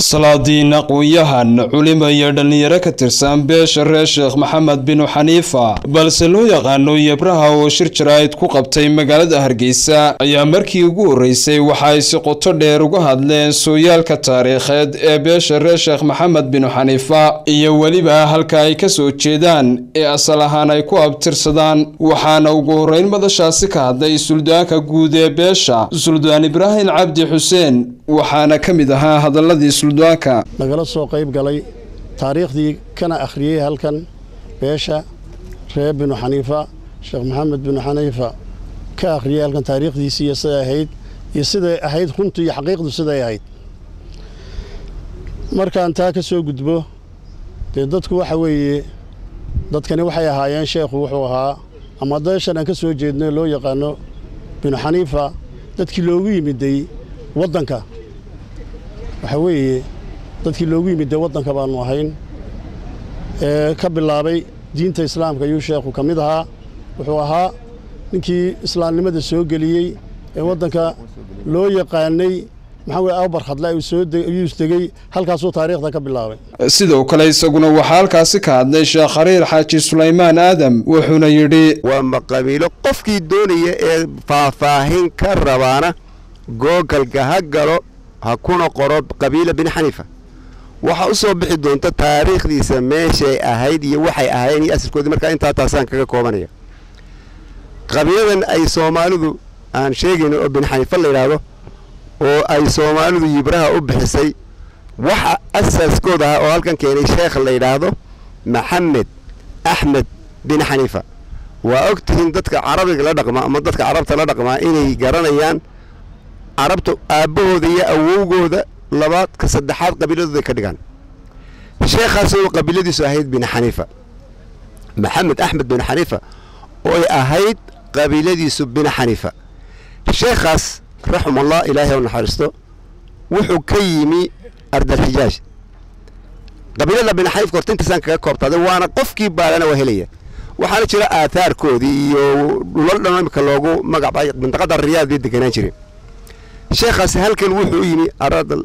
salaadiin aqoon-yahan culimo iyo dhallinyaro ka tirsan beesha reer sheekh maxamed binu xaniifa balse loo yaqaano yebraha oo shir jaraa'id ku qabtay magaalada hargeysa ayaa markii ugu horreysay waxa ay si qoto dheer uga hadleen sooyaalka taariikheed ee beesha reer sheekh maxamed binu xaniifa iyo weliba halka ay ka soo jeedaan ee asal ahaan ay ku abtirsadaan waxaana ugu horreyn madashaasi ka hadlay suldaanka guud ee beesha suldaan ibraahim cabdi xuseen waxaana ka mid ahaa hadaladii suldaanka nagala soo qayb galay taariikhdii kana akhriyey halkan beesha reer binu xaniifa sheekh maxamed binu xaniifa ka akhriyey halkan taariikhdiisii iyo siday ahayd iyo siday ahayd runtu iyo xaqiiqdu siday ahayd markaan taa ka soo gudbo dee dadku waxa weeye dadkani waxay ahaayeen sheekhu wuxuu ahaa ama beeshan aan ka soo jeedno loo yaqaano binu xaniifa dadkii loogu yimiday waddanka waxaa weeye dadkii loogu yimid dee waddanka baannu ahayn ee ka bilaabay diinta islaamka ayuu sheekhu ka mid ahaa wuxuu ahaa ninkii islaamnimada soo geliyey ee waddanka loo yaqaanay maxaa weye awbar khadle ayuu isdegey halkaasuu taariikhda ka bilaabay sidoo kale isaguna waxaa halkaasi ka hadlay sheekh khariir xaaji sulaymaan aadam wuxuuna yidhi waa maqabiilo qofkii doonaya ee faahfaahin ka rabaana googalka ha galo ha kuna qoro qabiila bin xaniifa waxaa u soo bixi doonta taariikhdiisa meeshay ahayd iyo waxay ahayn iyo asalkoodii markaa intaa taasaan kaga koobanaya qabiiladan ay soomaalidu aan sheegayno oo bin xaniifa la yidhaahdo oo ay soomaalidu yibraha u bixisay waxa asaaskooda ahaa oo halkan keenay sheekh la yidhaahdo maxamed axmed bin xaniifa waa og tihiin dadka carabiga la dhaqmaa ama dadka carabta la dhaqmaa inay garanayaan carabta aabbahooda iyo awowgooda labaad ka saddexaad qabiiladooda ka dhigaan sheekhaasoo qabiiladiisu ahayd bin xaniifa maxamed axmed bin xaniifa ooy ahayd qabiiladiisu bin xaniifa sheekhaas raximullah ilaahay u naxariisto wuxuu ka yimi ardalxijaaj qabiilada bin xaniifka horta intaasaan kaga koobtaaday waana qofkii baadana waa helaya waxaana jira aathaarkoodii iyo dhulal dhan imika loogu magacbay mintaqada riyaad bay deganaan jireen sheekhaasi halkan wuxuu u yimi aradal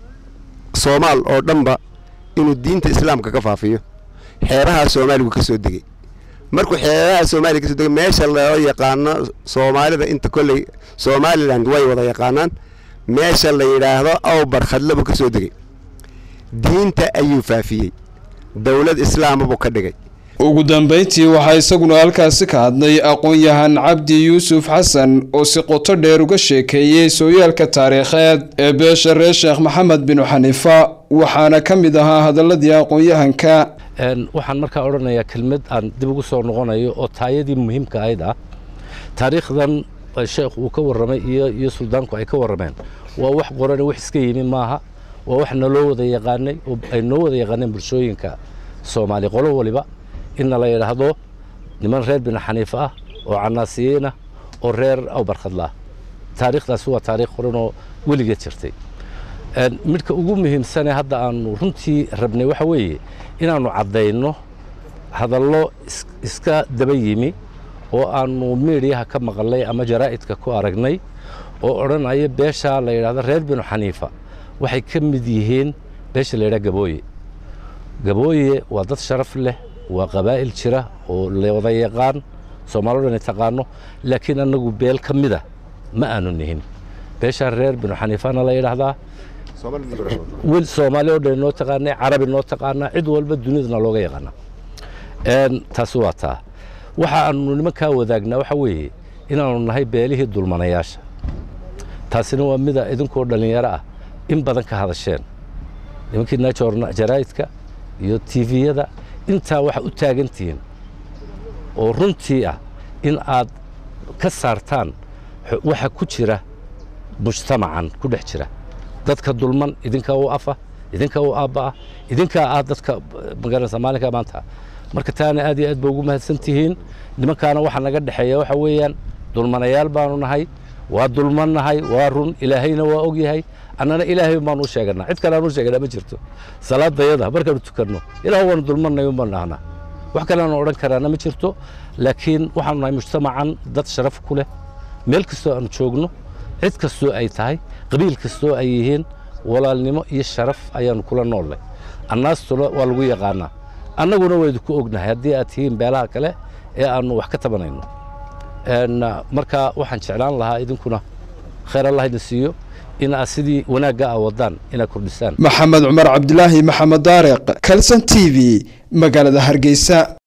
soomaal oo dhanba inuu diinta islaamka ka faafiyo xeeraha soomaaligu ka soo degey markuu xeeraha soomaaliga kasoo degay meesha loo yaqaano soomaalida inta kolley somalilan way wada yaqaanaan meesha la yidhaahdo awbar khadlabuu ka soo degey diinta ayuu faafiyey dowlad islaama buu ka dhigay ugu dambayntii waxaa isaguna halkaasi ka hadlay aqoon-yahan cabdi yuusuf xasan oo si qoto dheer uga sheekeeyey sooyaalka taariikheed ee beesha reer sheekh maxamed binu xaniifa waxaana ka mid ahaa hadaladii aqoon-yahanka waxaan markaa odhanayaa kelmad aan dib ugu soo noqonayo oo taayadii muhiimka ahayd ah taariikhdan sheekh uu ka warramay iyo suldaanku ay ka warrameen waa wax qorane wax iska yimi maaha waa wax naloo wada yaqaanay oo ay noo wada yaqaaneen bulshooyinka soomaali qolo waliba inna la yidhaahdo niman reer binu xaniif ah oo canaasiyiin ah oo reer awbarkhadlaah taariikhdaasi waa taariikh horanoo weligeed jirtay midhka ugu muhiimsane hadda aanu runtii rabnay waxa weeye inaannu caddayno hadallo iska daba yimi oo aannu miidhiyaha ka maqalnay ama jaraa'idka ku aragnay oo odhanaya beeshaa la yidhahdo reer binu xaniifa waxay ka mid yihiin beesha la yidhaha gabooye gabooye waa dad sharaf leh waa qabaa'il jira oo la wada yaqaan soomaaloo dhan taqaano laakiin annagu beel ka mida ma aanu nihin beeshaa reer binu xaniifana la yidhaahdaa wil soomaali oo dhan noo taqaanay carabi noo taqaanaa cid walba dunidana looga yaqaanaa taasi waa taa waxa aanu nimankaa wadaagnaa waxa weeye inaanu nahay beelihii dulmanayaasha taasina waa mida idinkoo dhallinyaro ah in badan ka hadasheen nimankii jaraa'idka iyo tiviyada intaa waxa u taagantihiin oo runtii ah in aad ka saartaan waxa ku jira mujtamacan ku dhex jira dadka dulman idinkaa u afa idinkaa u aabba'a idinkaa ah dadka magaranaysa maalinka maanta marka taana aad iyo aad ba ugu mahadsan tihiin nimankaana waxaa naga dhexeeya waxa weeyaan dulmanayaal baanu nahay waa dulman nahay waa run ilaahayna waa og yahay annana ilaahay baanu u sheeganaa cid kale aan u sheeganaa ma jirto salaadayada markaanu tukanno ilaah waanu dulmannay unbaan dhahnaa wax kale aanu odhan karaana ma jirto laakiin waxaanu nahay mujtamacan dad sharaf ku leh meel kastoo aanu joogno cid kastoo ay tahay qabiil kastoo ay yihiin walaalnimo iyo sharaf ayaannu kula noollay annaastuna waa lagu yaqaannaa annaguna waydinku ognahay haddii aad tihiin beelaha kale ee aannu wax ka tabanayno marka waxaan jeclaan lahaa idinkuna khayr allah idin siiyo in aad sidii wanaagga a wadaan inaad kordhisaan maxamed cumar cabdilaahi maxamed daariq kalson t v magaalada hargeysa